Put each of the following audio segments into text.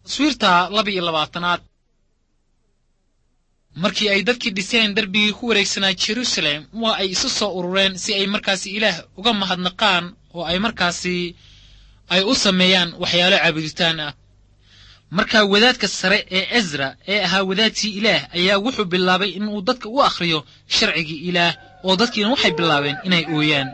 taswiirta laba iyo labaatanaad markii ay dadkii dhiseen darbigii ku wareegsanaa jerusalem waa ay isu soo urureen si ay markaasi ilaah uga mahadnaqaan oo ay markaasi ay u sameeyaan waxyaalo caabuditaan ah markaa wadaadka sare ee ezra ee ahaa wadaadkii ilaah ayaa wuxuu bilaabay inuu dadka u akhriyo sharcigii ilaah oo dadkiina waxay bilaabeen inay ooyaan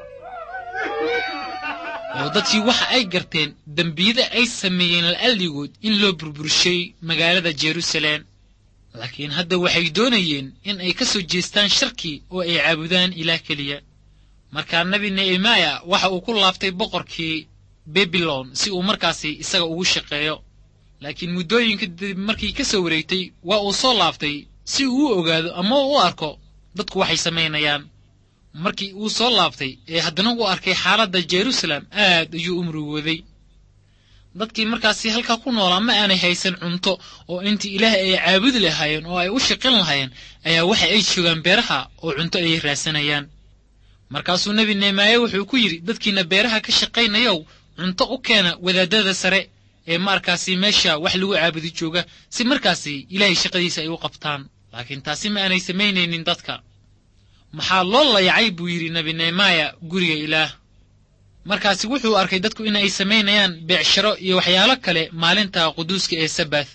oo dadkii waxa ay garteen dembiyada ay sameeyeen la'alligood in loo burburshay magaalada jerusalem laakiin hadda waxay doonayeen in ay ka soo jeestaan sharkii oo ay caabudaan ilaah keliya markaa nebi nehemaya waxa uu ku laaftay boqorkii babilon si uu markaasi isaga ugu shaqeeyo laakiin muddooyinka dib markii ka soo wareegtay waa uu soo laaftay si uu u ogaado ama uu u arko dadku waxay samaynayaan markii uu soo laabtay ee haddana uu arkay xaaladda jerusalem aad ayuu u murugooday dadkii markaasi halkaa ku noolaa ma aanay haysan cunto oo intii ilaah ay caabudi lahaayeen oo ay u shaqin lahaayeen ayaa waxa ay joogaan beeraha oo cunto ayay raadsanayaan markaasuu nebi nehemaaye wuxuu ku yidhi dadkiina beeraha ka shaqaynayow cunto u keena wadaadada sare ee markaasi meesha wax lagu caabudi jooga si markaasi ilaahay shaqadiisa ay u qabtaan laakiin taasi ma aanay samaynaynin dadka maxaa loo layacay buu yidhi nebi nehemaya guriga ilaah markaasi wuxuu arkay dadku in ay samaynayaan beecsharo iyo waxyaalo kale maalinta quduuska ee sabath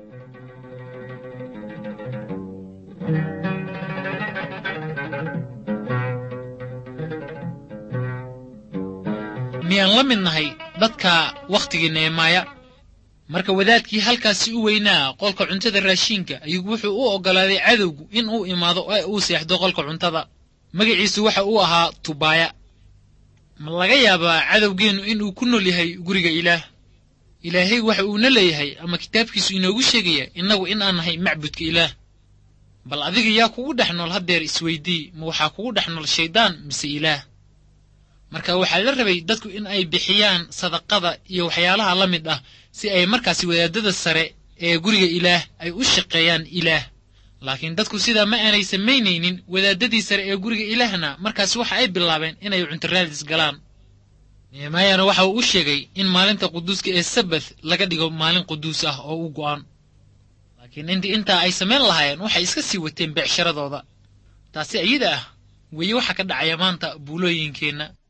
miyaan la mid nahay dadka wakhtigii nehemaya marka wadaadkii halkaasi u weynaa qolka cuntada raashiinka ayuu wuxuu u oggolaaday cadowgu in uu imaado ee uu seexdo qolka cuntada magaciisu waxa uu ahaa tubaaya ma laga yaabaa cadowgeennu inuu ku nool yahay guriga ilaah ilaahay waxa uuna leeyahay ama kitaabkiisu inoogu sheegaya innagu in aan nahay macbudka ilaah bal adiga yaa kugu dhex nool haddeer isweydii ma waxaa kugu dhex nool shayddaan mise ilaah marka waxaa la rabay dadku in ay bixiyaan sadaqada iyo waxyaalaha la mid ah si ay markaasi wadaadada sare ee guriga ilaah ay u shaqeeyaan ilaah laakiin dadku sidaa ma aanay samaynaynin wadaadadii sare ee guriga ilaahna markaas waxa ay bilaabeen inay cuntaraadis galaan nehemaayana waxa uu u sheegay in maalinta quduuska ee sabath laga dhigo maalin quduus ah oo u go'an laakiin intii intaa ay samayn lahaayeen waxay iska sii wateen beecsharadooda taasi iyada ah weeye waxa ka dhacaya maanta buulooyinkeenna